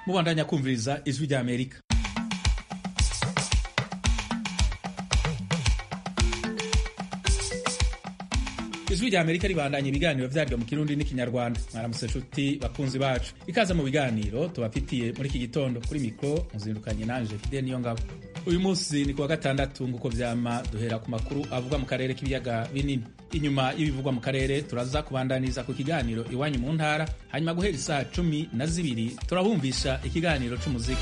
mubandanya kumviriza ijwi rya amerika ijwi rya amerika ribandanya ibiganiro vyaryo mu kirundi n'ikinyarwanda mwaramutse nshuti bakunzi bacu ikaza mu biganiro tubafitiye muri iki gitondo kuri mikro muzindukanye nanje fide niyo ngabo uyu munsi ni kuwa gatandatu nguko vyama duhera ku makuru avuga mu karere k'ibiyaga binini inyuma y'ibivugwa mu karere turaza kubandaniza ku kiganiro iwanyu mu ntara hanyuma guhera isaha cumi na zibiri turabumvisha ikiganiro c'umuziki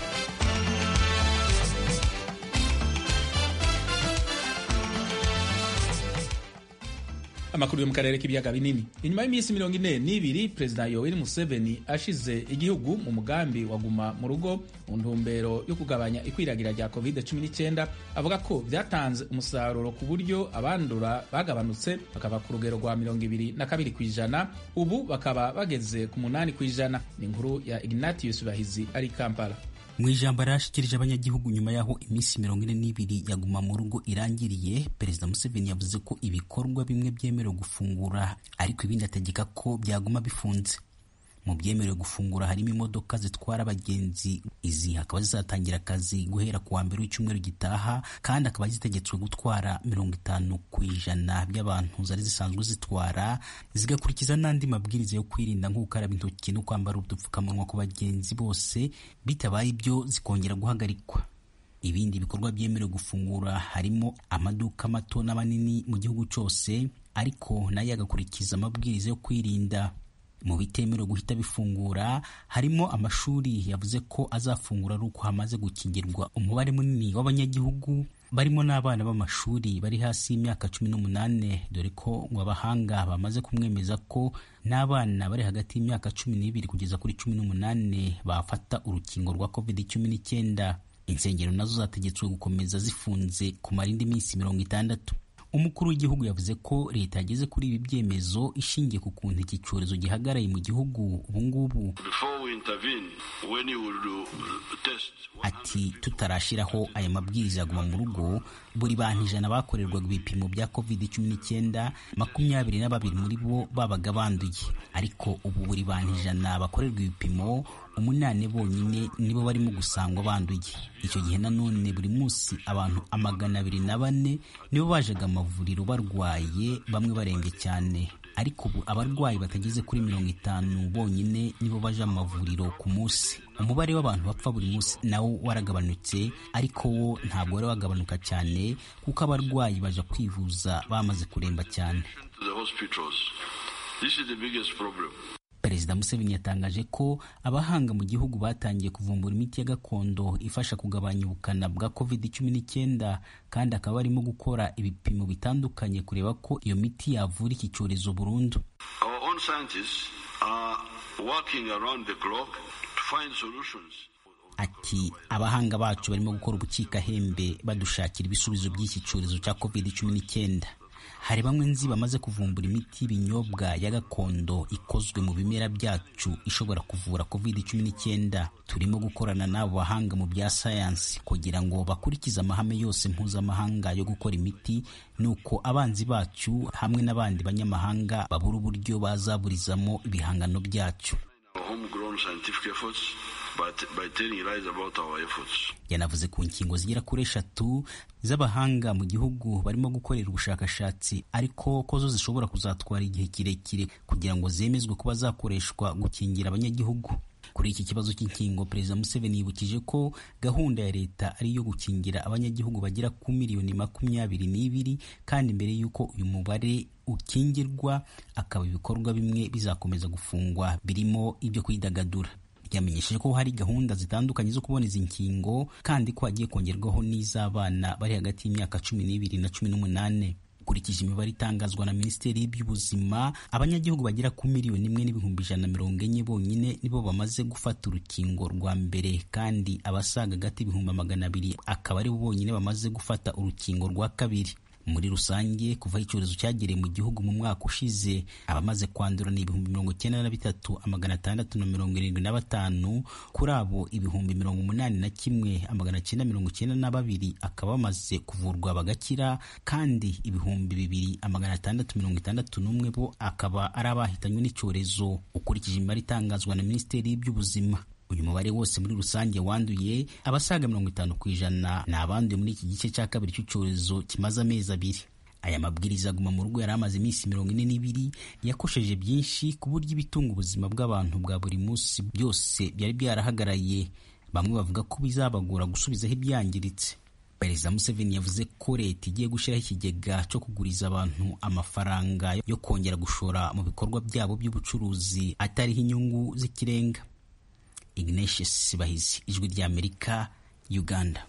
amakuru yo mu karere k'ibiyaga binini inyuma y'iminsi mirongo ine n'ibiri perezida yoweri museveni ashize igihugu mu mugambi wa guma mu rugo mu ntumbero yo kugabanya ikwiragira rya covid 19 avuga ko vyatanze umusaruro ku buryo abandura bagabanutse bakaba ku rugero rwa mirongo ibiri na kabiri ku ijana ubu bakaba bageze ku munani ku ijana ni inkuru ya ignatius bahizi ari kampala mu ijambo yarashikirije abanyagihugu nyuma y'aho iminsi mirongo ine n'ibiri yaguma mu rugo irangiriye perezida museveni yavuze ko ibikorwa bimwe byemerewe gufungura ariko ibindi ategeka ko byaguma bifunze mu byemerewe gufungura harimo imodoka zitwara abagenzi izi hakaba zizatangira akazi guhera ku wa mbere w'icyumweru gitaha kandi akaba zitegetswe gutwara mirongo itanu ku ijana by'abantu zari zisanzwe zitwara zigakurikiza n'andi mabwiriza yo kwirinda nko gukaraba intoki no kwambara udupfukamunwa ku bagenzi bose bitabaye ibyo zikongera guhagarikwa ibindi bikorwa byemerewe gufungura harimo amaduka mato n'amanini mu gihugu cyose ariko nayo agakurikiza amabwiriza yo kwirinda mu bitemerewe guhita bifungura harimo amashuri yavuze ko azafungura ari uko hamaze gukingirwa umubare munini w'abanyagihugu barimo n'abana b'amashuri bari hasi y'imyaka cumi n'umunane dore ko ngo abahanga bamaze kumwemeza ko n'abana bari hagati y'imyaka cumi n'ibiri kugeza kuri cumi n'umunane bafata urukingo rwa covid cumi n'icyenda insengero nazo zategetswe gukomeza zifunze kumara indi minsi mirongo itandatu umukuru w'igihugu yavuze ko leta yageze kuri ibi byemezo ishingiye ku kuntu iki cyorezo gihagaraye mu gihugu ubungubu ati tutarashyiraho aya mabwiriza yaguma mu rugo buri bantu ijana bakorerwaga ibipimo bya covid cumi n'icyenda makumyabiri na babiri muri bo babaga banduye ariko ubu buri bantu ijana bakorerwa ibipimo umunani bonyine nibo barimo gusangwa banduye icyo gihe nanone buri munsi abantu amagana abiri na bane nibo bajaga amavuriro barwaye bamwe barembye cyane ariko ubu abarwayi batageze kuri mirongo itanu bonyine nibo baja mu mavuriro ku munsi umubare w'abantu bapfa buri munsi nawo waragabanutse ariko wo ntabwo wari wagabanuka cyane kuko abarwayi baja kwivuza bamaze kuremba cyane perezida museveni yatangaje ko abahanga mu gihugu batangiye kuvumbura imiti ya gakondo ifasha kugabanya ubukana bwa covid cumi n'icyenda kandi akaba barimo gukora ibipimo bitandukanye kureba ko iyo miti yavura iki cyorezo burundu ati abahanga bacu barimo gukora ubukikahembe badushakira ibisubizo by'iki cyorezo cya covid cumi n'icyenda hari bamwe nzi bamaze kuvumbura imiti y'ibinyobwa ya gakondo ikozwe mu bimera byacu ishobora kuvura covid cumi n'icyenda turimo gukorana n'abo bahanga mu bya sayansi kugira ngo bakurikize amahame yose mpuzamahanga yo gukora imiti nuko abanzi bacu hamwe n'abandi banyamahanga babura uburyo bazaburizamo ibihangano byacu yanavuze ku nkingo zigera kuri eshatu z'abahanga mu gihugu barimo gukorera ubushakashatsi ariko ko zo zishobora kuzatwara igihe kirekire kugira ngo zemezwe kuba zakoreshwa gukingira abanyagihugu kuri iki kibazo cy'inkingo perezida museveni yibukije ko gahunda ya leta ari iyo gukingira abanyagihugu bagera ku miliyoni makumyabiri n'ibiri kandi mbere y'uko uyu mubare ukingirwa akaba ibikorwa bimwe bizakomeza gufungwa birimo ibyo kwidagadura yamenyesheje ko hari gahunda zitandukanye zo kubona izi nkingo kandi ko hagiye kongerwaho n'iz'abana bari hagati y'imyaka cumi n'ibiri na cumi n'umunane ukurikije imibare itangazwa na minisiteri y'ubuzima abanyagihugu bagera ku miliyoni imwe n'ibihumbi ijana na mirongo enye bonyine nibo bamaze gufata urukingo rwa mbere kandi abasaga hagati y'ibihumbi magana abiri akaba aribo bonyine bamaze gufata urukingo rwa kabiri muri rusange kuva icyorezo cyagereye mu gihugu mu mwaka ushize abamaze kwandura ni ibihumbi mirongo icyenda na bitatu amagana atandatu na mirongo irindwi na batanu kuri abo ibihumbi mirongo umunani na kimwe amagana cyenda mirongo icyenda na babiri akaba bamaze kuvurwa bagakira kandi ibihumbi bibiri amagana atandatu mirongo itandatu n'umwe bo akaba ari abahitanywe n'icyorezo ukurikije imibare itangazwa na minisiteri y'iby'ubuzima uyu mubare wose muri rusange wanduye abasaga mirongo itanu ku ijana ni abanduye muri iki gice cya kabiri cy'icyorezo kimaze amezi abiri aya mabwiriza aguma mu rugo yari amaze iminsi mirongo ine n'ibiri yakosheje byinshi ku buryo ibitunga ubuzima bw'abantu bwa buri munsi byose byari byarahagaraye bamwe bavuga ko bizabagora gusubizaho ibyangiritse perezida museveni yavuze ko leta igiye gushyiraho ikigega cyo kuguriza abantu amafaranga yo kongera gushora mu bikorwa byabo by'ubucuruzi atariho inyungu z'ikirenga ignatius bahizi ijwi ry'amerika uganda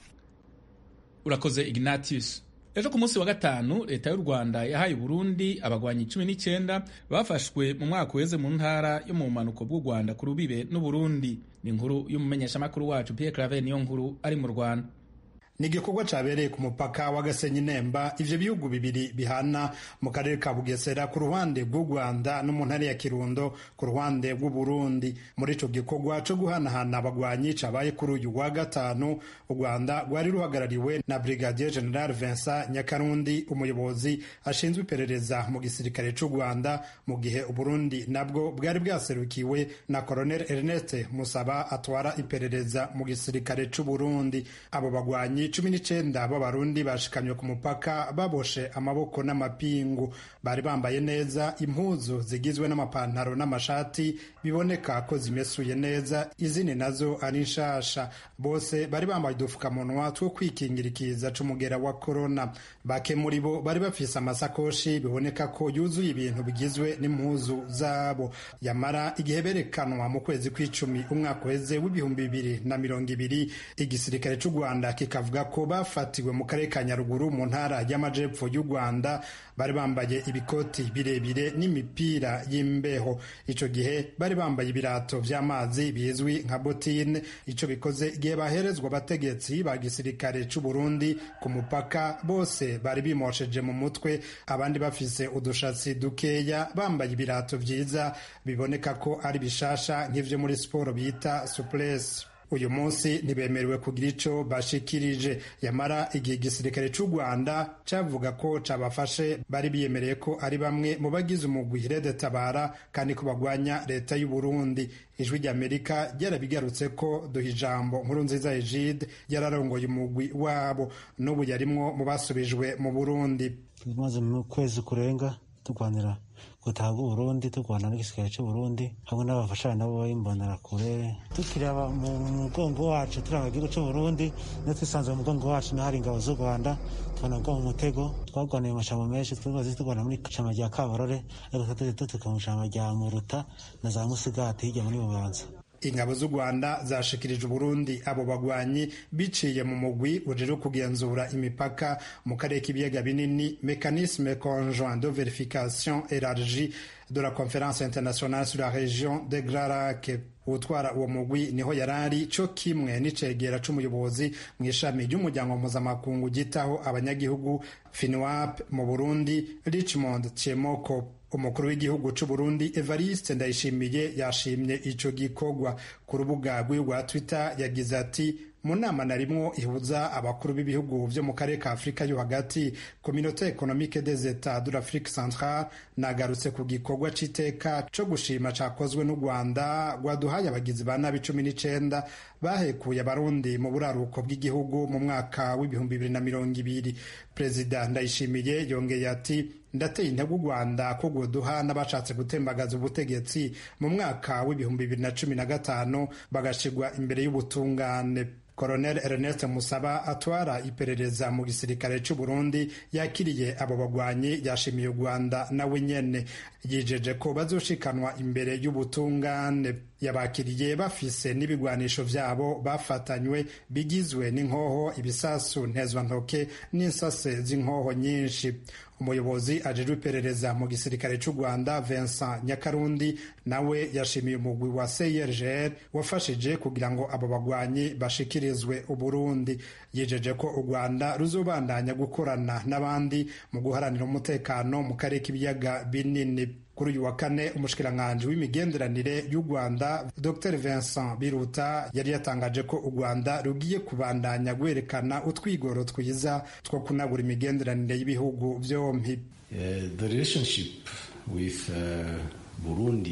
urakoze ignatius ejo ku munsi wa gatanu leta y'u rwanda yahaye uburundi abagwanyi cumi n'icyenda bafashwe mu mwaka uheze mu ntara yo mu bumanuko bw'u rwanda ku rubibe n'uburundi ni inkuru y'umumenyeshamakuru wacu pierre claver niyo nkuru ari mu rwanda ni igikorwa cyabereye ku mupaka wa gasenyi nemba ivyo bihugu bibiri bihana mu karere ka bugesera ku ruhande rw'u rwanda no mu ntara ya kirundo ku ruhande rw'u burundi muri ico gikorwa co guhanahana abagwanyi cabaye kuri uyu wa gatanu u rwanda rwari ruhagarariwe na brigadier general vincent nyakarundi umuyobozi ashinzwe iperereza mu gisirikare c'u rwanda mu gihe uburundi nabwo bwari bwaserukiwe na colonel ernest musaba atwara iperereza mu gisirikare c'u burundi abo bagwanyi cumi n'icenda b'abarundi bashikamye ku mupaka baboshe amaboko n'amapingu bari bambaye neza impuzu zigizwe n'amapantaro n'amashati biboneka ko zimesuye neza izindi nazo ari nshasha bose bari bambaye udupfukamunwa two kwikingira ikiza c'umugera wa korona bake muri bo bari bafise amasakoshi biboneka ko yuzuye ibintu bigizwe n'impuzu zabo yamara igihe berekanwa mu kwezi kw'icumi umwaka uheze w'ibihumbi bibiri na mirongo ibiri igisirikare c'u rwanda kikavuga ko bafatiwe mu karere ka nyaruguru mu ntara y'amajepfo y'u rwanda bari bambaye ibikoti birebire n'imipira y'imbeho ico gihe bari bambaye ibirato vy'amazi bizwi nka botine ico bikoze igihe baherezwa abategetsi ba gisirikare c'u burundi ku mupaka bose bari bimosheje mu mutwe abandi bafise udushatsi dukeya bambaye ibirato vyiza biboneka ko ari bishasha nk'ivyo muri siporo bita suplesi uyu munsi ntibemerewe kugira ico bashikirije yamara igihe igisirikare c'u rwanda cavuga ko cabafashe bari biyemereye ko ari bamwe mu bagize umugwi rede tabara kandi ko bagwanya leta y'u burundi ijwi ry'amerika ryarabigarutse ko duha ijambo nkuru nziza egide yararongoye umugwi wabo n'ubu yarimwo mu basubijwe mu burundi tumaze mu kwezi kurenga turwanira gutaha Burundi turwana n'igisirikare c'Uburundi hamwe n'abafashanya nabo b'imbonera kure tukiraba mu mugongo wacu turanga igihugu c'Uburundi niyo twisanze mu mugongo wacu n'ahari ingabo z'u Rwanda tubona bwo mu mutego twarwaniye amashamba menshi twazi turwana muri shamba rya Kabarore ariko tutaje dutuka mu shamba rya Muruta na za Musigati hirya muri Bubanza ingabo z'u rwanda zashikirije uburundi abo bagwanyi biciye mu mugwi ujejwe kugenzura imipaka mu karere k'ibiyaga binini mécanisme conjoint de vérification élargie de la conférence internationale sur la région de Grand utwara uwo mugwi niho yarari co kimwe n'icegera c'umuyobozi mu ishami ry'umuryango mpuzamakungu gitaho abanyagihugu finwap mu burundi richmond chemoko umukuru w'igihugu c'u Burundi Evariste Ndayishimiye yashimye ico gikorwa ku rubuga rwiwe rwa Twitter yagize ati mu nama narimwo ihuza abakuru b'ibihugu vyo mu karere ka afurika yo hagati communauté économique des états de l'afrique centrale nagarutse ku gikorwa c'iteka co gushima cakozwe n'u rwanda rwaduhaye abagizi ba nabi cumi n'icenda bahekuye abarundi mu buraruko bw'igihugu mu mwaka w'ibihumbi bibiri na mirongo ibiri perezida ndayishimiye yongeye ati ndateye intego u rwanda ko rwoduha n'abashatse gutembagaza ubutegetsi mu mwaka w'ibihumbi bibiri na cumi na gatanu bagashigwa imbere y'ubutungane Colonel Ernest Musaba atwara iperereza mu gisirikare c'u Burundi yakiriye abo bagwanyi yashimiye u Rwanda nawe nyene yijeje ko bazoshikanwa imbere y'ubutungane yabakiriye bafise n'ibigwanisho vyabo bafatanywe bigizwe n'inkoho ibisasu ntezwantoke n'insase z'inkoho nyinshi umuyobozi ajejwe iperereza mu gisirikare c'u rwanda vincent nyakarundi nawe yashimiye umugwi wa crgr wafashije kugira ngo abo bagwanyi bashikirizwe uburundi yijeje ko u rwanda ruzobandanya gukorana n'abandi mu guharanira umutekano mu karere k'ibiyaga binini kuri uyu wa kane umushikiranganji w'imigenderanire y'u rwanda dr vincent biruta yari yatangaje ko u rwanda rugiye kubandanya guherekana utwigoro twiza two kunagura imigenderanire y'ibihugu byombi the relationship with uh, burundi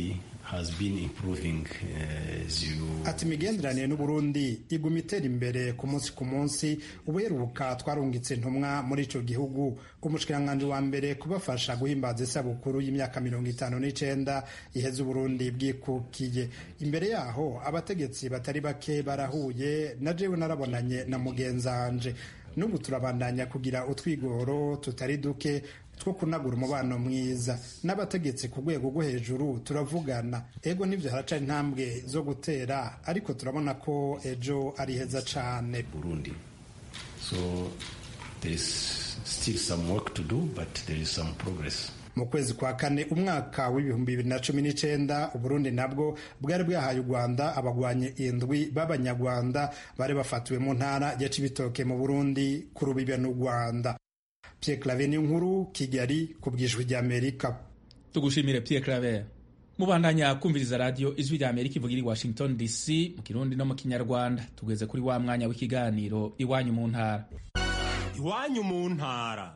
has been improving uh, as you ati imigenderanire n'uburundi iguma itera imbere ku munsi ku munsi ubuheruka twarungitse intumwa muri ico gihugu umushikiranganji wa mbere kubafasha guhimbaza isabukuru y'imyaka mirongo itanu n'icenda iheze uburundi bwikukiye imbere yaho abategetsi batari bake barahuye na jewe narabonanye na mugenzanje n'ubu turabandanya kugira utwigoro tutari duke two kunagura umubano mwiza n'abategetsi ku rwego rwo hejuru turavugana ego n'ibyo haraca intambwe zo gutera ariko turabona ko ejo ari heza cane Burundi. So there is still some work to do, but there is some progress. mu kwezi kwa kane umwaka w'ibihumbi bibiri na cumi n'icenda uburundi nabwo bwari bwahaye u rwanda abagwanyi indwi b'abanyarwanda bari bafatiwe mu ntara ya cibitoke mu burundi ku rubibe n'u rwanda pierre clave ni nkuru kigali ku bwijwi ry'amerika tugushimire Pierre Claver mubandanya kumviriza radio ijwi rya Amerika ivugira i Washington DC mu kirundi no mu kinyarwanda tugeze kuri wa mwanya w'ikiganiro iwanyu mu ntara iwanyu mu ntara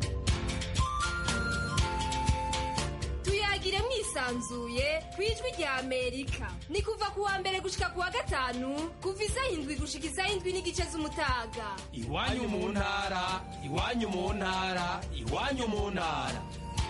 tuyagire mwisanzuye ku ijwi rya amerika ni kuva ku wa mbere gushika ku wa gatanu kuva isaha indwi gushika isaha indwi n'igice z'umutaga iwanyu mu ntara iwanyu mu ntara iwanyu mu ntara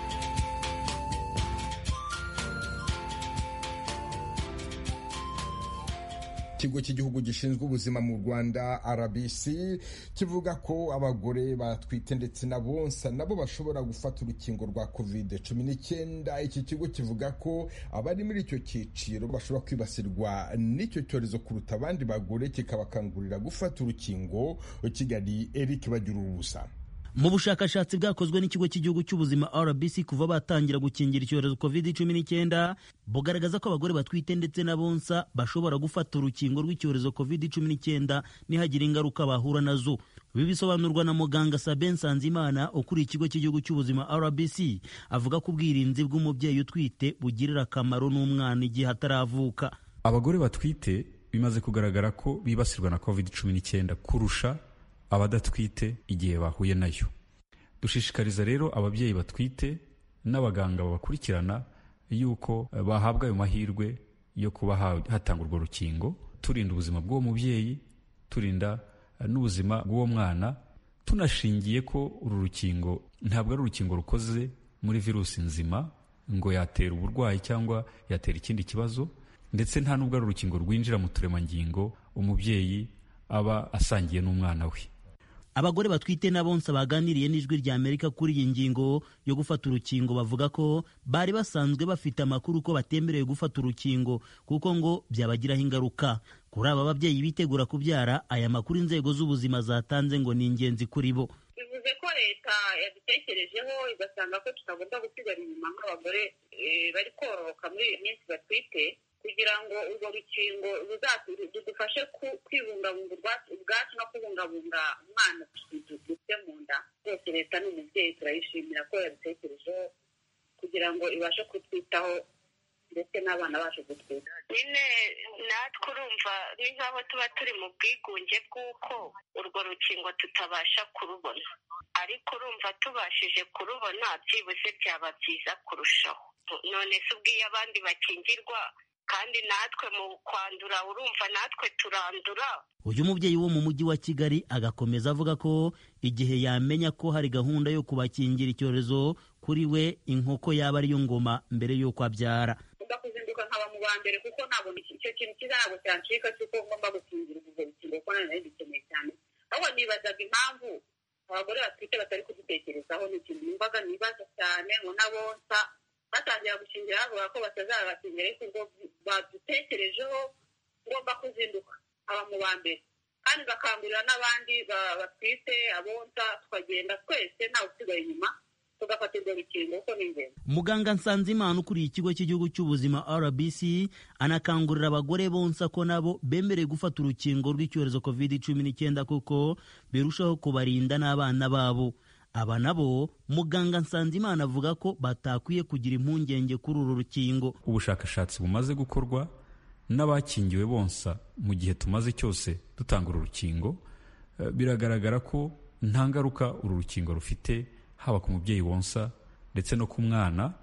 ikigo cy'igihugu gishinzwe ubuzima mu rwanda rbc kivuga ko abagore batwite ndetse na bonsa nabo bashobora gufata urukingo rwa covid cumi n'icyenda iki kigo kivuga ko abari muri icyo cyiciro bashobora kwibasirwa n'icyo cyorezo kuruta abandi bagore kikabakangurira gufata urukingo kigali eric bagira ubusa mu bushakashatsi bwakozwe n'ikigo cy'igihugu cy'ubuzima rbc kuva batangira gukingira icyorezo covid cumi n'icyenda bugaragaza ko abagore batwite ndetse na bonsa bashobora gufata urukingo rw'icyorezo covid cumi n'icyenda nihagira ingaruka bahura nazo ibi bisobanurwa na muganga sabe nsanzimana ukuriye ikigo cy'igihugu cy'ubuzima rbc avuga ko ubwirinzi bw'umubyeyi utwite bugirira akamaro n'umwana igihe ataravuka abagore batwite bimaze kugaragara ko bibasirwa na covid cumi n'icyenda kurusha abadatwite igihe bahuye nayo dushishikariza rero ababyeyi batwite n'abaganga babakurikirana yuko bahabwa ayo mahirwe yo kuba hatanga urwo rukingo turinda ubuzima bw'uwo mubyeyi turinda n'ubuzima bw'uwo mwana tunashingiye ko uru rukingo ntabwo ari urukingo rukoze muri virusi nzima ngo yatera uburwayi cyangwa yatera ikindi kibazo ndetse nta n'ubwo ari urukingo rwinjira mu turemangingo umubyeyi aba asangiye n'umwana we abagore batwite na bonsa baganiriye n'ijwi rya amerika kuri iyi ngingo yo gufata urukingo bavuga ko bari basanzwe bafite amakuru ko batemerewe gufata urukingo kuko ngo byabagiraho ingaruka kuri aba babyeyi bitegura kubyara aya makuru inzego z'ubuzima zatanze ngo ni ingenzi kuri bo bivuze ko leta yadutekerejeho igasanga ko tutagomba gusigara inyuma nk'abagore bari kororoka muri iyi minsi batwite kugira ngo urwo rukingo rudufashe kwibungabunga ubwacu no kubungabunga umwana dufite mu nda rwose leta ni umubyeyi turayishimira ko yabitekerejeho kugira ngo ibashe kutwitaho ndetse n'abana bacu gutwita nyine natwe urumva ni nk'aho tuba turi mu bwigunge bw'uko urwo rukingo tutabasha kurubona ariko urumva tubashije kurubona byibuze byaba byiza kurushaho none se ubwiye abandi bakingirwa kandi natwe mu kwandura urumva natwe turandura uyu mubyeyi wo mu mujyi wa kigali agakomeza avuga ko igihe yamenya ko hari gahunda yo kubakingira icyorezo kuri we inkoko yaba ariyo ngoma mbere y'uko abyara ngomba kuzinduka nkaba mu ba mbere kuko ntabwo icyo kintu cyiza ntabwo cyancika cy'uko ngomba gukingira ubwo rukingo kuko nanone dukeneye cyane ahubwo nibazaga impamvu abagore batwite batari kudutekerezaho ni ikintu numvaga nibaza cyane ngo n'abonsa batangira gukingira bavuga ko batazabakingira ariko ubwo badutekerejeho ngomba kuzinduka aba mu ba mbere kandi bakangurira n'abandi batwite abonsa tukagenda twese ntawe usigaye inyuma tugafata urwo rukingo kuko ni ingenzi muganga nsanzimana ukuriye ikigo cy'igihugu cy'ubuzima rbc anakangurira abagore bonsa ko nabo bemerewe gufata urukingo rw'icyorezo covid cumi n'icyenda kuko birushaho kubarinda n'abana babo aba nabo muganga nsanzimana avuga ko batakwiye kugira impungenge kuri uru rukingo ubushakashatsi bumaze gukorwa n'abakingiwe bonsa mu gihe tumaze cyose dutanga uru rukingo biragaragara ko nta ngaruka uru rukingo rufite haba ku mubyeyi wonsa ndetse no ku mwana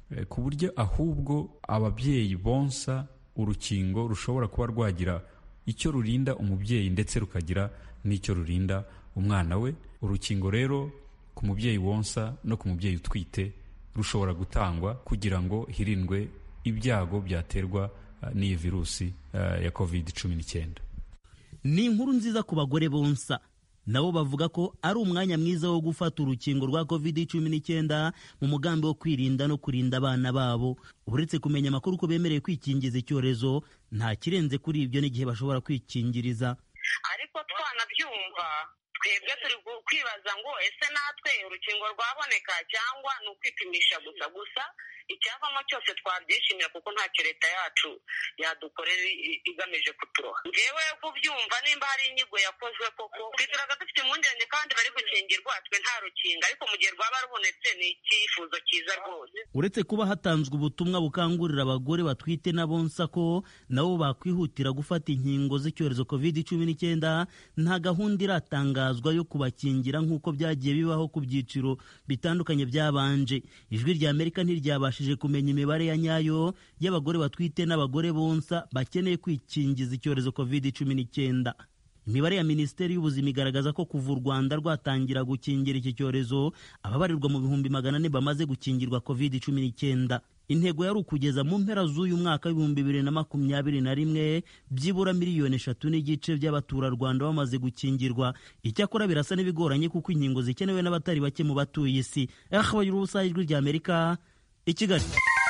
ku buryo ahubwo ababyeyi bonsa urukingo rushobora kuba rwagira icyo rurinda umubyeyi ndetse rukagira n'icyo rurinda umwana we urukingo rero ku mubyeyi wonsa no ku mubyeyi utwite rushobora gutangwa kugira ngo hirindwe ibyago byaterwa n'iyi virusi ya covid cumi n'icyenda ni inkuru nziza ku bagore bonsa nabo bavuga ko ari umwanya mwiza wo gufata urukingo rwa covid cumi n'icyenda mu mugambi wo kwirinda no kurinda abana babo uretse kumenya amakuru ko bemerewe kwikingiza icyorezo nta kirenze kuri ibyo n'igihe bashobora kwikingiriza ariko twanabyumva twebwe turi kwibaza ngo ese natwe urukingo rwaboneka cyangwa ni ukwipimisha gusa gusa icyavamo cyose twabyishimira kuko ntacyo leta yacu yadukorera igamije kuturoha ngewe kubyumva nimba hari inyigo yakozwe koko twituraga dufite impungenge kandi bari gukingirwa twe nta rukingo ariko mu gihe rwaba rubonetse ni icyifuzo cyiza rwose uretse kuba hatanzwe ubutumwa bukangurira abagore batwite n'abonsa ko nabo bakwihutira gufata inkingo z'icyorezo covid cumi n'icyenda nta gahunda iratangazwa yo kubakingira nk'uko byagiye bibaho ku byiciro bitandukanye byabanje ijwi rya amerika ntiryabashije kumenya imibare ya nyayo y'abagore batwite n'abagore bonsa bakeneye kwikingiza icyorezo covid cumi n'icyenda imibare ya minisiteri y'ubuzima igaragaza ko kuva u rwanda rwatangira gukingira iki cyorezo ababarirwa mu bihumbi magana ane bamaze gukingirwa covid cumi n'icyenda intego yari ukugeza mu mpera z'uyu mwaka w'ibihumbi bibiri na makumyabiri na rimwe byibura miliyoni eshatu n'igice by'abaturarwanda bamaze gukingirwa icyakora birasa n'ibigoranye kuko inkingo zikenewe n'abatari bake mu batuye isi ahabaye urubusa ijwi rya amerika i kigali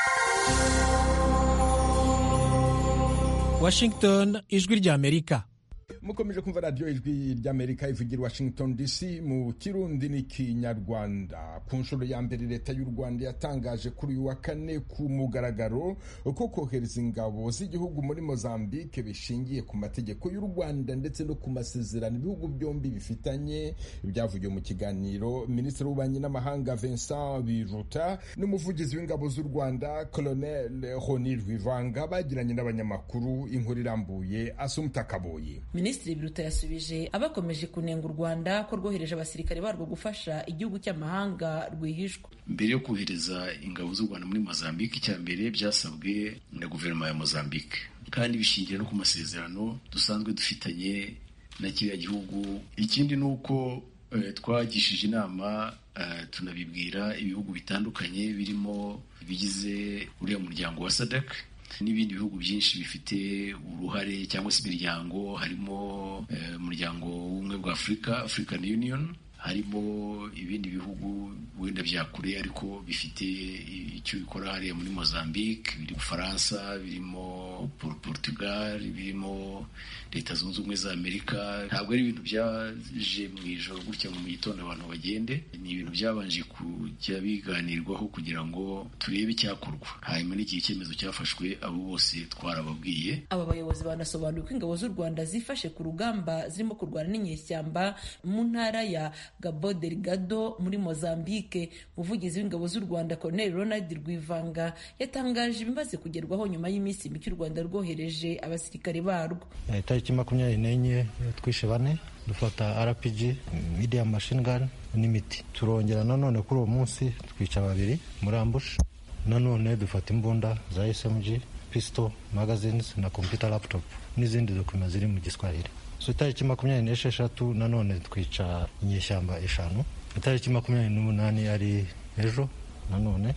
washington ijwi rya amerika mukomeje kumva radiyo ijwi ry'amerika ivugira washington dc mu kirundi n'ikinyarwanda ku nshuro ya mbere leta y'u rwanda yatangaje kuri uyu wa kane ku mugaragaro ko kohereza ingabo z'igihugu muri mozambique bishingiye ku mategeko y'u rwanda ndetse no ku masezerano ibihugu byombi bifitanye byavugiwe mu kiganiro minisitiri w'ububanyi n'amahanga vincent biruta n'umuvugizi w'ingabo z'u rwanda colonel honi rwivanga bagiranye n'abanyamakuru inkuru irambuye asumuta kaboyi minisitiri biruta yasubije abakomeje kunenga u rwanda ko rwohereje abasirikare barwo gufasha igihugu cy'amahanga rwihishwa mbere yo kohereza ingabo z'u rwanda muri mozambique icya mbere byasabwe na guverinoma ya mozambique kandi bishingiye no ku masezerano dusanzwe dufitanye na kiriya gihugu ikindi ni uko twagishije inama tunabibwira ibihugu bitandukanye birimo ibigize uriya muryango wa sadak n'ibindi bihugu byinshi bifite uruhare cyangwa se imiryango harimo umuryango w'ubumwe bwa afurika african union harimo ibindi bihugu wenda bya kure ariko bifite icyo bikora hariya muri mozambique biri mu bufaransa birimo portugal birimo leta zunze ubumwe za amerika ntabwo ari ibintu byaje mu ijoro gutya mu gitondo abantu bagende ni ibintu byabanje kujya biganirwaho kugira ngo turebe icyakorwa hanyuma n'igihe icyemezo cyafashwe abo bose twarababwiye aba bayobozi banasobanuye ko ingabo z'u rwanda zifashe ku rugamba zirimo kurwana n'inyeshyamba mu ntara ya Gabo Delgado muri Mozambique umuvugizi w'ingabo z'u Rwanda Colonel Ronald Rwivanga yatangaje ibimaze kugerwaho nyuma y'iminsi mike u Rwanda rwohereje abasirikare barwo itariki makumyabiri n'enye twishe bane dufata RPG medium machine gun n'imiti turongera nanone kuri uwo munsi twica babiri muri ambush nanone dufata imbunda za SMG pistol magazines na computer laptop n'izindi dokima ziri mu giswahili so itariki makumyabiri n'esheshatu nanone twica inyeshyamba eshanu itariki makumyabiri n'umunani ari ejo nanone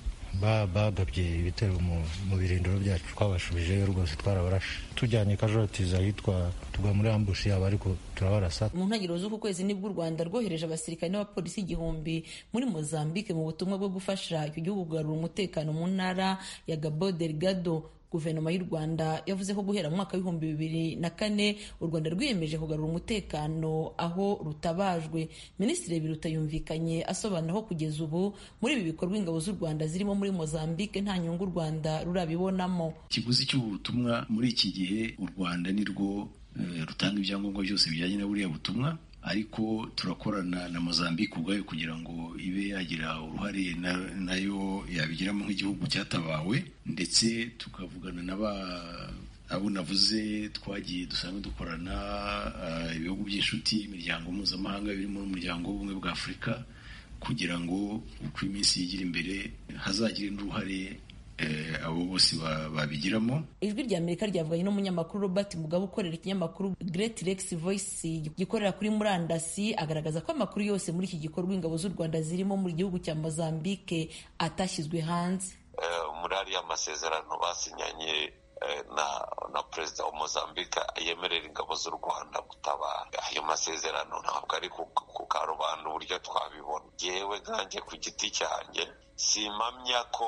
bagabye ibitero mu birindiro byacu twabashubijeyo rwose twarabarashe tujyanye kajotiza ahitwa tugwa muri ambushi yabo ariko turabarasa mu ntangiriro z'uku kwezi nibwo u rwanda rwohereje abasirikare n'abapolisi igihumbi muri mozambique mu butumwa bwo gufasha icyo gihugu kugarura umutekano mu ntara ya gabo delgado guverinoma y'u rwanda yavuze ko guhera mu mwaka w'ibihumbi bibiri na kane u rwanda rwiyemeje kugarura umutekano aho rutabajwe minisitiri biruta yumvikanye asobanura ko kugeza ubu muri ibi bikorwa ingabo z'u rwanda zirimo muri mozambique nta nyungu u rwanda rurabibonamo ikiguzi cy'ubutumwa muri iki gihe u rwanda ni rwo rutanga ibyangombwa byose bijyanye na buriya butumwa ariko turakorana na mozambique ubwayo kugira ngo ibe yagira uruhare nayo yabigiramo nk'igihugu cyatabawe ndetse tukavugana na ba abo navuze twagiye dusanzwe dukorana ibihugu by'inshuti imiryango mpuzamahanga birimo n'umuryango w'ubumwe bwa afurika kugira ngo uko iminsi yigira imbere hazagire n'uruhare abo bose babigiramo ijwi rya amerika ryavuganye n'umunyamakuru robert mugabe ukorera ikinyamakuru great rex voice gikorera kuri murandasi agaragaza ko amakuru yose muri iki gikorwa ingabo z'u rwanda zirimo mu gihugu cya mozambique atashyizwe hanze muri ariya masezerano basinyanye na na perezida wa mozambique yemerera ingabo z'u rwanda gutabara ayo masezerano ntabwo ari ku karubanda uburyo twabibona yewe nkanjye ku giti cyanjye simpamya ko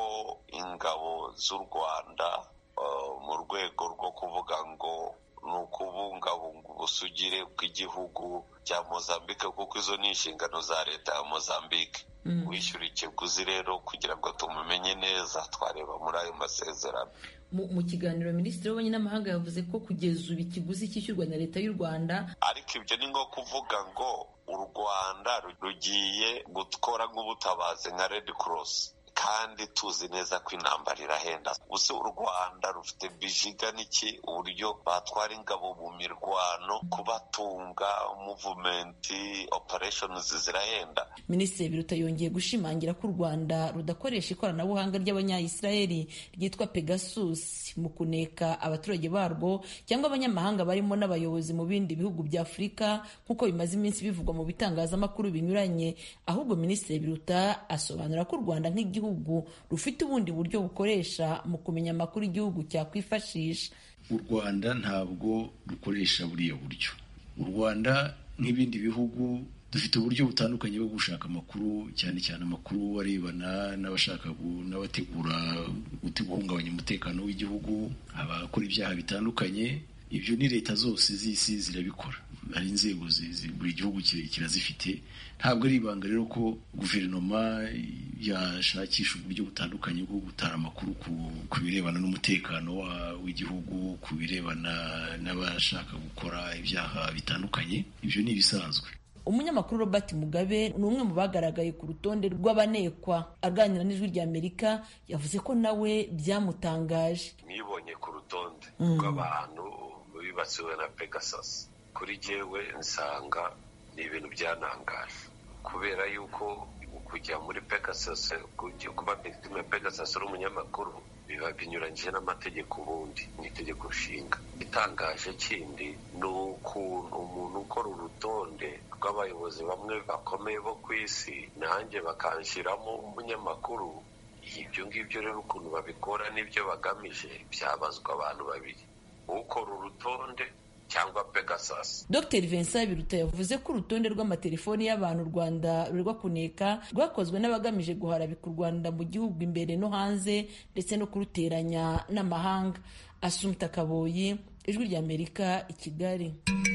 ingabo z'u rwanda mu rwego rwo kuvuga ngo ni ukubungabunga ubusugire bw'igihugu cya mozambique kuko izo ni inshingano za leta ya mozambique wishyura ikiguzi rero kugira ngo tumumenye neza twareba muri ayo masezerano mu kiganiro minisitiri w'ububanyi n'amahanga yavuze ko kugeza ubu ikiguzi cyishyurwa na leta y'u rwanda ariko ibyo ni nko kuvuga ngo u rwanda rugiye gukora nk'ubutabazi nka red cross kandi tuzi neza ko intambara irahenda gusa u rwanda rufite bijiga n'iki uburyo batwara ingabo mu mirwano kubatunga muvumenti opereshonizi zirahenda minisitiri biruta yongeye gushimangira ko u rwanda rudakoresha ikoranabuhanga ry'abanyayisiraheli ryitwa pegasus mu kuneka abaturage barwo cyangwa abanyamahanga barimo n'abayobozi mu bindi bihugu bya afurika nk'uko bimaze iminsi bivugwa mu bitangazamakuru binyuranye ahubwo minisitiri biruta asobanura ko u rwanda nk'igihugu rufite ubundi buryo bukoresha mu kumenya amakuru igihugu cyakwifashisha u rwanda ntabwo rukoresha buriya buryo u rwanda nk'ibindi bihugu dufite uburyo butandukanye bwo gushaka amakuru cyane cyane amakuru arebana n'abashaka n'abategura guhungabanya umutekano w'igihugu abakora ibyaha bitandukanye ibyo ni leta zose z'isi zirabikora hari inzego buri gihugu kirazifite ntabwo ari ibanga rero ko guverinoma yashakisha uburyo butandukanye bwo gutara amakuru ku birebana n'umutekano w'igihugu ku birebana n'abashaka gukora ibyaha bitandukanye ibyo ni ibisanzwe umunyamakuru robert mugabe ni umwe mu bagaragaye ku rutonde rw'abanekwa aganira n'ijwi rya amerika yavuze ko nawe byamutangaje nibonye ku rutonde rw'abantu bibasiwe na pegasus kuri jyewe nsanga ni ibintu byanangaje kubera yuko kujya muri pegasus kuba victime pegasus uri umunyamakuru biba binyuranyije n'amategeko ubundi ni itegeko nshinga itangaje kindi ni ukuntu umuntu ukora urutonde rw'abayobozi bamwe bakomeye bo ku isi nanjye bakanshyiramo umunyamakuru ibyo ngibyo rero ukuntu babikora n'ibyo bagamije byabazwa abantu babiri ukora urutonde cyangwa pegasus dr vincent biruta yavuze ko urutonde rw'amatelefoni y'abantu u rwanda rurwa kuneka rwakozwe n'abagamije guharabika u rwanda mu gihugu imbere no hanze ndetse no kuruteranya n'amahanga asumta kaboyi ijwi ry'amerika i kigali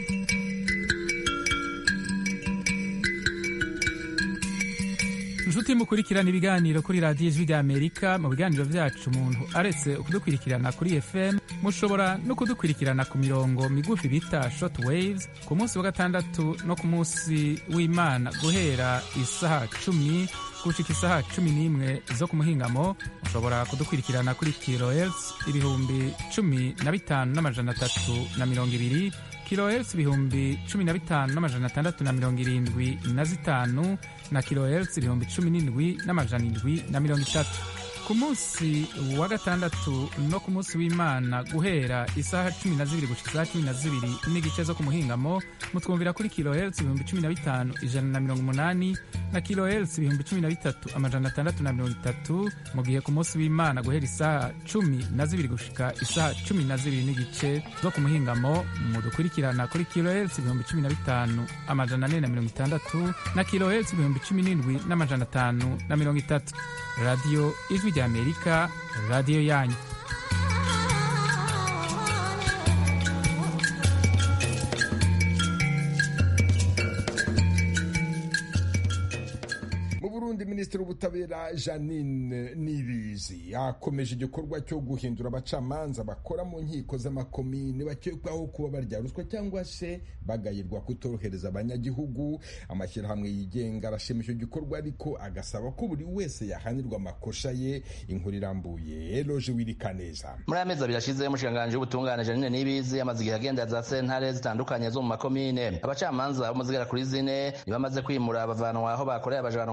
inshuti mukurikirana ibiganiro kuri radiyo ijwi ry'amerika mu biganiro byacu umuntu aretse kudukurikirana kuri fm mushobora no kudukurikirana ku mirongo migufi bita short waves ku munsi wa gatandatu no ku munsi w'imana guhera isaha cumi gushika isaha cumi n'imwe zo ku muhingamo mushobora kudukurikirana kuri kilohertz ibihumbi cumi na bitanu n'amajana atatu na mirongo ibiri kilohertz ibihumbi cumi na bitanu n'amajana atandatu na mirongo irindwi na zitanu na kilohertz ibihumbi cumi n'indwi n'amajana indwi na mirongo itatu ku munsi wa gatandatu no ku munsi w'imana guhera isaha cumi na zibiri gushika isaha cumi na zibiri n'igice zo ku muhingamo mutwumvira kuri kilohertz ibihumbi cumi na bitanu ijana na mirongo umunani na kilohertz ibihumbi cumi na bitatu amajana atandatu na mirongo itatu mu gihe ku munsi w'imana guhera isaha cumi na zibiri gushika isaha cumi na zibiri n'igice zo ku muhingamo mudukurikirana kuri kilohertz ibihumbi cumi na bitanu amajana ane na mirongo itandatu na kilohertz ibihumbi cumi n'indwi n'amajana atanu na mirongo itatu radiyo ijwi ry'amerika radiyo yanyu minisitiri w'ubutabera janine nibizi yakomeje igikorwa cyo guhindura abacamanza bakora mu nkiko z'amakomini bakekwaho kuba barya ruswa cyangwa se bagayirwa kutorohereza abanyagihugu amashyirahamwe yigenga arashima icyo gikorwa ariko agasaba ko buri wese yahanirwa amakosa ye inkuru irambuye eroje wirikaneza muri aya mezi abiri ashize umushikiranganji w'ubutungane janine nibizi amaze igihe agenda za sentare zitandukanye zo mu makomine abacamanza bo mu zigera kuri zine ntibamaze kwimura bavanwa aho bakoreye abajanwa ahandi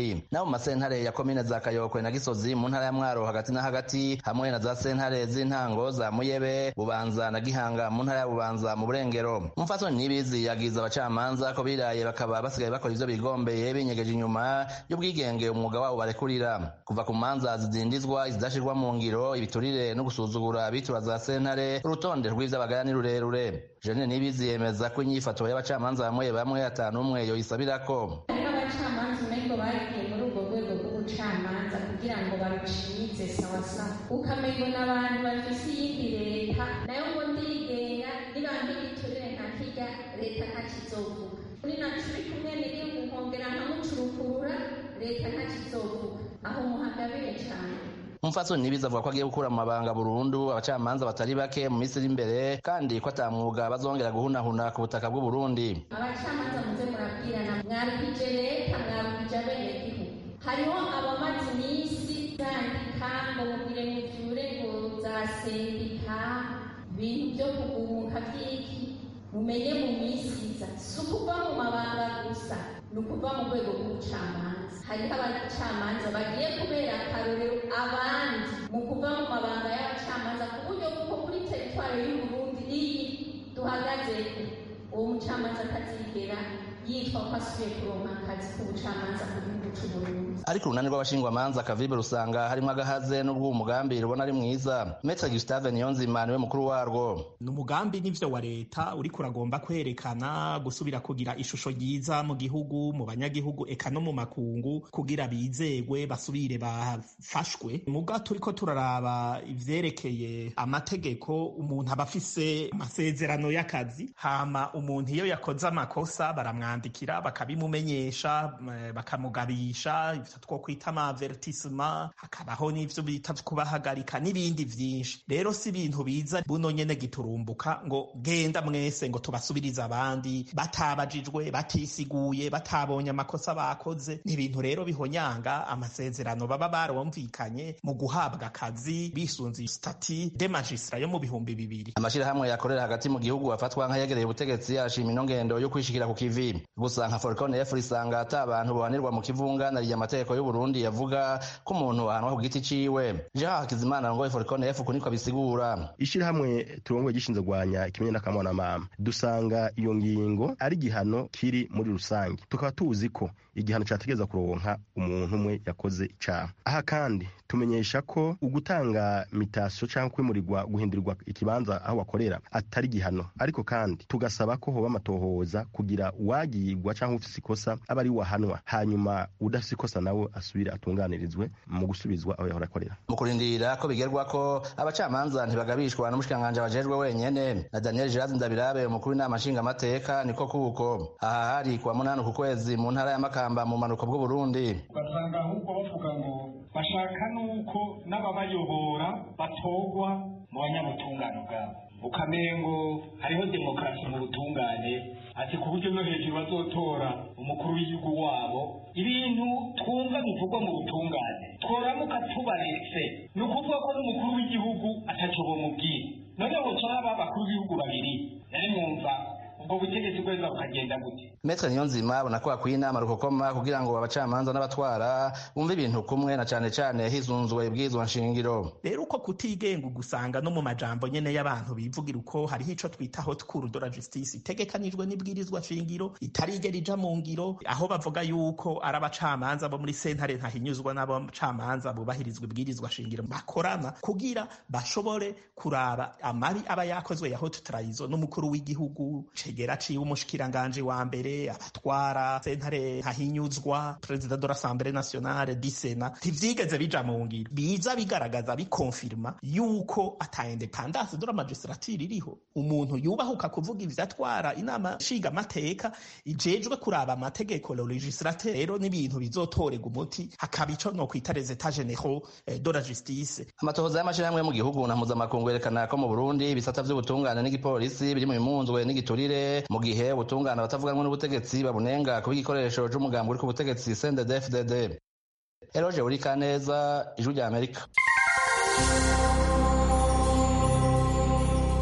burundi nabo mu masentare ya komine za kayokwe na gisozi mu ntara ya mwaro hagati na hagati hamwe na za sentare z'intango za muyebe bubanza na gihanga mu ntara ya bubanza mu burengero umupfasoni nibizi yagiza abacamanza ko biraye bakaba basigaye bakora ivyo bigombeye binyegeje inyuma y'ubwigenge umwuga wabo barekurira kuva ku manza zidindizwa izidashirwa mu ngiro ibiturire no gusuzugura abitura za sentare urutonde rw'ivy'abagaya ni rurerure Jeanine Nibizi yemeza ko inyifato y'abacamanza bamwe bamwe atanu umwe yoyisabirako hariho abacamanza umengo bagiye muri urwo rwego rw'ubucamanza kugira ngo barucize sawasawa ukamengo n'abantu bafise iyindi leta nayo ngo ndigenga nibanga igiturire nka kirya leta ntakizovuga kuri na turi kumwe niri nkongera nkamucurukurura leta ntakizovuga aho muhagabire cane umupfasoni nibizi avuga ko agiye gukura mu mabanga burundu abacamanza batari bake mu minsi iri imbere kandi ko ata mwuga bazongera guhunahuna ku butaka bw'u Burundi abacamanza muze murabwirana mwarukije leta mwarukije abenegihugu hariho abamaze iminsi zandika ngo mugire muvyure ngo za sendika ibintu vyo kuguruka vy'iki mumenye mu minsi iza si ukuva mu mabanga gusa ni ukuva mu rwego rw'ubucamanza hariho abacamanza bagiye kubera akarorero abandi mu kuva mu mabanga y'abacamanza ku buryo kuko kuri teritwari y'uburundi iyi duhagazeko uwo mucamanza atazigera yitwa ko asubiye kuronka akazi k'ubucamanza ku gihugu c'uburundi ariko urunani rw'abashingwamanza kavibe rusanga harimo agahaze n'ubwo umugambi rubona ari mwiza metre gustave niyonzima niwe mukuru warwo ni umugambi n'ivyo wa leta uriko uragomba kwerekana gusubira kugira ishusho ryiza mu gihugu mu banyagihugu eka no mu makungu kugira bizegwe basubire bafashwe muga turiko turaraba ivyerekeye amategeko umuntu aba afise amasezerano y'akazi hama umuntu iyo yakoze amakosa baramwandikira bakabimumenyesha bakamugabisha ivyo two kwita amavertisema hakabaho n'ivyo bita kubahagarika n'ibindi vyinshi rero si ibintu biza buno nyene giturumbuka ngo genda mwese ngo tubasubirize abandi batabajijwe batisiguye batabonye amakosa bakoze ni ibintu rero bihonyanga amasezerano baba barumvikanye mu guhabwa akazi bisunze stati de magistra yo mu bihumbi bibiri amashirahamwe yakorera hagati mu gihugu afatwa nk'ayegereye ubutegetsi arashima ino ngendo yo kwishikira ku kivi gusa nka Falcon F risanga ata abantu bohanirwa mu kivunga nariye amategeko y'u Burundi yavuga ko umuntu ahanwa ku giti ciwe Jean Hakizimana ngo Falcon F kuniko bisigura ishirahamwe turongoye gishinzwe gwanya ikimenye n'akamwana mama dusanga iyo ngingo ari gihano kiri muri rusange tukaba tuzi ko igihano cyategeza kuronka umuntu umwe yakoze icaha aha kandi tumenyesha ko ugutanga mitasiyo cyangwa kwimurirwa guhindurirwa ikibanza aho wakorera atari gihano ariko kandi tugasaba ko hoba amatohoza kugira uwagirwa cyangwa ufise ikosa aba ari wahanwa hanyuma udafise ikosa nawe asubire atunganirizwe mu gusubizwa aho yahora akorera mu kurindira ko bigerwa ko abacamanza ntibagabishwa n'umushikiranganji bajejwe wenyene na Daniel Girazi Ndabirabe umukuru w'inama nshingamateka niko kuko aha hari kuwa munani ku kwezi mu ntara ya Makamba mu manuko bw'u Burundi ugasanga ahubwo bavuga ngo bashaka nuko n'ababayobora batorwa mu banyabutungane bwabo ukamengo hariho demokarasi mu butungane ati ku buryo no hejuru bazotora umukuru w'igihugu wabo ibintu twumva bivugwa mu butungane tworamuka tubaretse ni ukuvuga ko n'umukuru w'igihugu ataco bomubwira none hoca haba abakuru b'ibihugu babiri nari mwumva ubwo butegetsi bweza bukagenda gute Metre Niyonzima abona ko hakwiye inama rukokoma kugira ngo abacamanza n'abatwara bumve ibintu kumwe na cane cane hizunzwe ibwirizwa nshingiro rero uko kutigenga ugusanga no mu majambo nyene y'abantu bivugira uko hariho ico twita haute cour de la justice itegekanijwe n'ibwirizwa nshingiro itarigera ija mu ngiro aho bavuga yuko ari abacamanza bo muri sentare ntahinyuzwa n'abacamanza bubahirizwa ibwirizwa shingiro bakorana kugira bashobore kuraba amabi aba yakozwe ya haute trahison n'umukuru w'igihugu cegera ciwe umushikiranganje wa mbere abatwara sentare ntahinyuzwa perezida de l'assemblée nationale di sena ntivyigeze bija mu ngiro biza bigaragaza bikonfirma yuko ata independance de la magistrature iriho umuntu yubahuka kuvuga ivyo atwara inama nshinga amateka ijejwe kuraba amategeko le legislateur rero n'ibintu bizotorega umuti hakaba ico no kwita les états généraux de la justice amatohoza y'amashirahamwe yo mu gihugu na mpuzamakungu yerekana ko mu burundi ibisata vy'ubutungane n'igipolisi biri mu bimunzwe n'igiturire mu gihe ubutungane abatavuganwe n'ubutegetsi babunenga kuba igikoresho c'umugambi uri ku butegetsi CNDD-FDD Eloge Urikaneza ijwi rya Amerika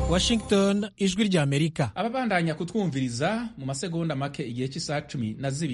Washington ijwi rya Amerika ababandanya kutwumviriza mu masegonda make igihe cy'isaha cumi na zibiri